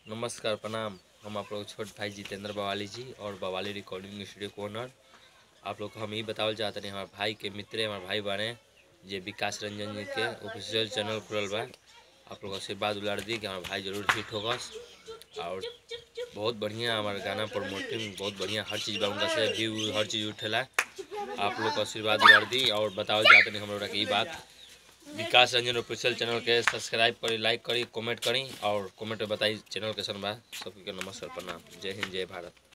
नमस्कार प्रणाम हम आप लोग छोट भाई जितेंद्र बवाली जी और बवाली रिकॉर्डिंग स्टूडियो को ओनर आप लोग को हम यही बतावल चाहते हैं हमारे भाई के मित्र हमारे भाई बाने जे विकास रंजन जी के ऑफिशियल चैनल खुलल बा आप लोग आशीर्वाद उलाड़ दी कि हमारे भाई जरूर हिट होगा और बहुत बढ़िया हमारे गाना प्रमोटिंग बहुत बढ़िया हर चीज़ बा उनका से व्यू हर चीज़ उठेला आप लोग को आशीर्वाद उलाड़ दी और बतावल चाहते हैं हम लोग की बात विकास रंजन ऑफिशियल चैनल के सब्सक्राइब करी लाइक करी कमेंट करी और कमेंट में बताई चैनल कैसन बा सबके नमस्कार प्रणाम जय हिंद जय भारत